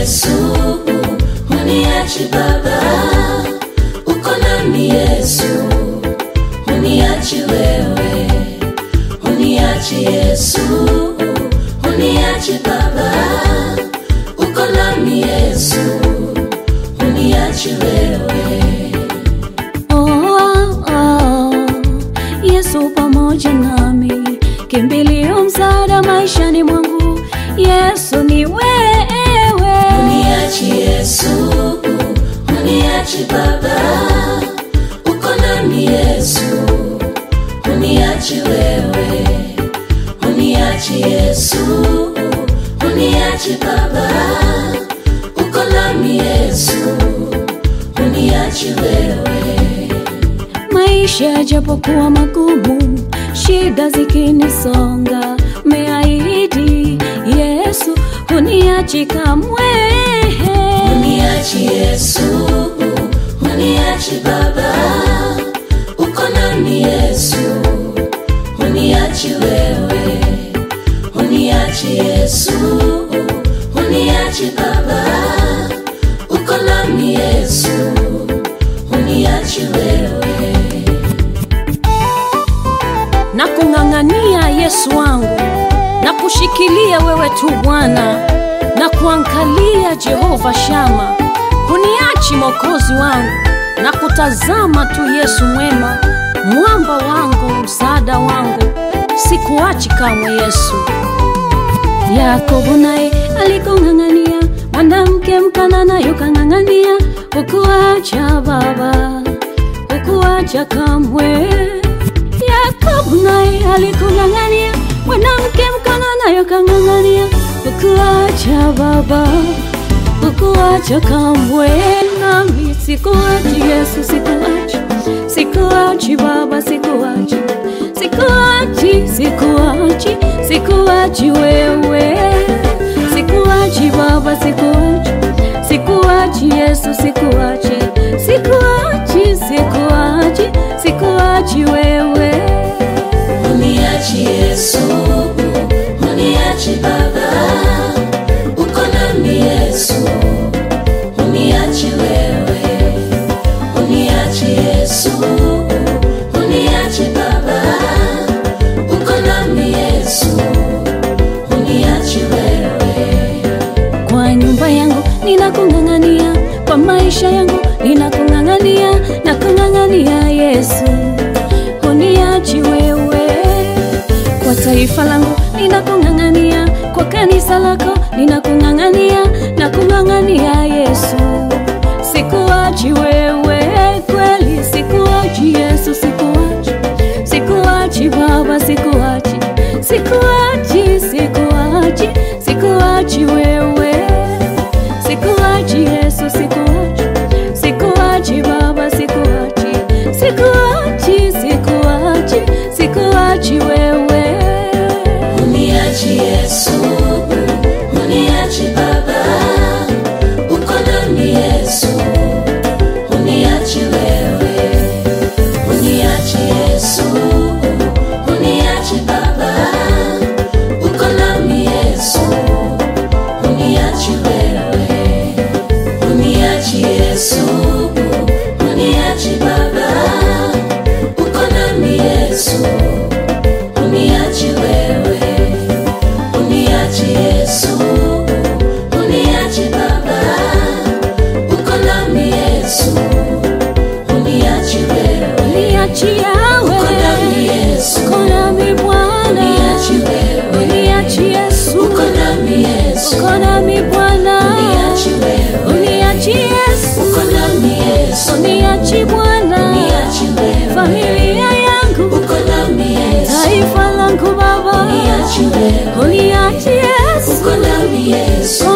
Yesu, uniachi Baba, uko nami Yesu, uniachi wewe, uniachi Yesu, uniachi Baba, uko nami Yesu, uniachi wewe. Oh, oh, Yesu pamoja nami, kimbilio msaada maishani mwangu. Yesu ni wewe, Uniachi Yesu, uniachi Baba, uko nami Yesu, uniachi wewe, uniachi Yesu, uniachi Baba, uko nami Yesu, uniachi wewe. maisha japokuwa magumu, shida zikinisonga, meahidi Yesu huniachi kamwe. Uniachi Yesu, uniachi Baba, uko nami Yesu, uniachi wewe, uniachi Yesu, uniachi Baba, uko nami Yesu, uniachi wewe. na kung'ang'ania Yesu wangu, na kushikilia wewe tu Bwana, na kuangalia Jehova Shama, huniachi Mwokozi wangu, na kutazama tu Yesu mwema, mwamba wangu, msaada wangu, sikuachi kamwe Yesu. Yakobo naye alikung'ang'ania, mwanamke mkanana yukang'ang'ania, hukuacha baba, hukuacha kamwe. Yakobo naye alikung'ang'ania, mwanamke mkanana yukang'ang'ania, hukuacha baba, hukuacha kamwe. Nami sikuachi Yesu, sikuachi, sikuachi baba, sikuachi, sikuachi, sikuachi, sikuachi wewe, sikuachi baba, sikuachi, sikuachi Yesu, sikuachi, sikuachi, sikuachi, sikuachi wewe. Uniachi Yesu, uniachi Baba, uko nami Yesu, uniachi wewe, uniachi Yesu, uniachi Baba, uko nami Yesu, uniachi wewe. Kwa nyumba yangu ninakung'ang'ania, kwa maisha yangu ninakung'ang'ania, nakung'ang'ania Yesu, huniachi wewe. Kwa taifa langu ninakung'ang'ania, kwa kanisa lako ninakung'ang'ania, nakung'ang'ania Yesu, sikuachi wewe, kweli sikuachi Yesu, sikuachi, sikuachi Baba, sikuachi, sikuachi, sikuachi, sikuachi wewe, sikuachi Yesu, sikuachi, sikuachi Baba, sikuachi, sikuachi, sikuachi, sikuachi wewe. Uniachi Yesu, uniachi Baba, uko nami Yesu, uniachi wewe, uniachi Yesu, uniachi Baba, uko nami Yesu, uniachi wewe, uniachi Yesu, uniachi Baba, uko nami Yesu, uniachi wewe, uniachi Yesu, uniachi Baba, uko nami Yesu, uniachi wewe, Uniachi uko nami yawe, Yesu, uko nami Bwana, uniachi wewe, uniachi Yesu, uko nami Yesu, uko nami Bwana, uniachi wewe, uniachi Yesu, uko nami Yesu, uniachi Bwana, uniachi wewe, familia yangu, uko nami Yesu, taifa langu Baba, uniachi wewe, uniachi Yesu, uko nami Yesu,